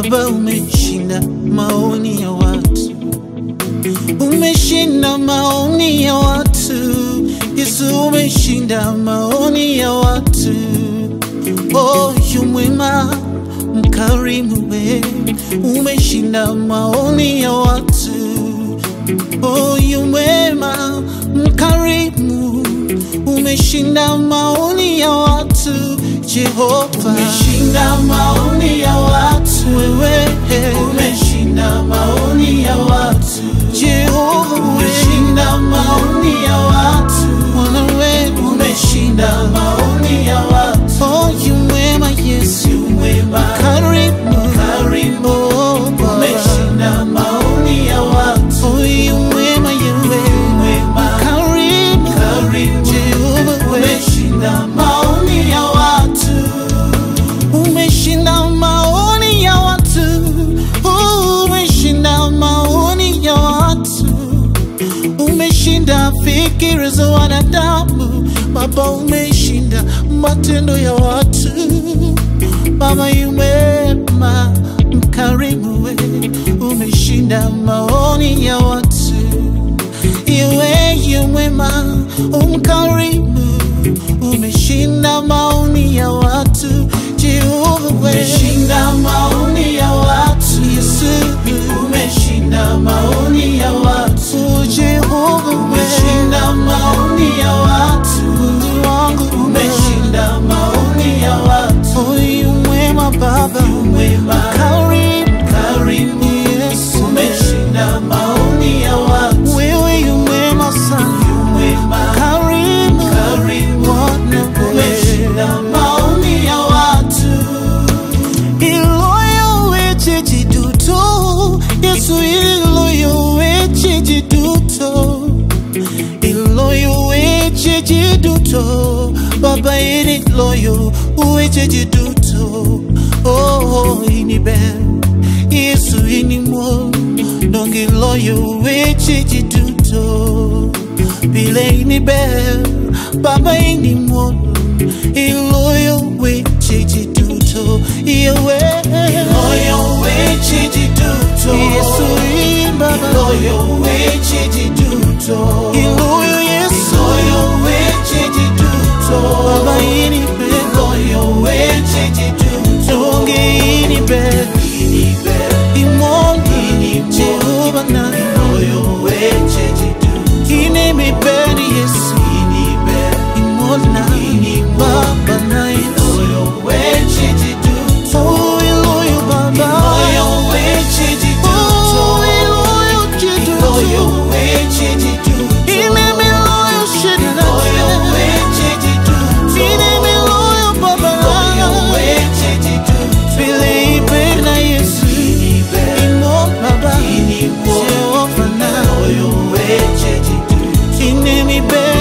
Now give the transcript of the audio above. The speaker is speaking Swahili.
Baba, umeshinda maoni ya watu, umeshinda maoni ya watu. Yesu, umeshinda maoni ya watu. Oh, yu mwema mkarimu, we umeshinda maoni ya watu. Oh, yu mwema mkarimu, umeshinda maoni ya watu. Jehova, Umeshinda maoni ya watu, wewe umeshinda maoni ya watu, Jehova, umeshinda maoni ya watu, Bwana wetu umeshinda maoni ya watu. Oh, yu mwema Yesu, Mwema karimu karimu, Oh, Baba. umeshinda maoni ya watu, Oh, yu mwema yewe mwema karimu karimu, Jehova we umeshinda maoni ya watu, umeshinda maoni ya watu Oh, umeshinda maoni ya watu umeshinda fikira za wanadamu Baba umeshinda matendo ya watu Baba yumema mkarimu we umeshinda maoni ya watu Iwe yumema umkarimu umeshinda maoni ya watu Jehova we umeshinda maoni ya watu, Yesu umeshinda maoni ya watu. Oh, Jehova we Umeshinda maoni ya watu, Mungu wangu umeshinda maoni ya watu. Oh, yu mwema Baba Mwema karimu karimu, Yesu umeshinda maoni ya watu. wewe yu mwema sana Mwema karimu karimu, Bwana umeshinda maoni ya watu. iloyo weche jiduto Yesu iloyo weche jiduto iloyo weche jiduto Baba ini loyo weche jiduto Oh ini ben Yesu ini mo Dongi loyo weche jiduto Bile ini ben Baba ini mo Iloyo weche jiduto Yewe Moyo weche jiduto, Yesu ini Baba moyo weche jiduto, Iloyo Yesu moyo weche jiduto, Baba ini ben moyo weche jiduto. Donge ini ben Inibe Imoni Jehova na moyo weche jiduto, Ine mi ben Yesu inibe Imona Baba na Yesu moyo weche jiduto, Oh iloyo Baba moyo weche jiduto, Oh iloyo moyo jiduto weche jiduto, Ine mi loyo shedna moyo weche jiduto, Ine mi loyo Baba moyo weche jiduto, Bile ibe na Yesu inibe Imo Baba Inimo. Jehova na moyo weche jiduto. Ine mi ben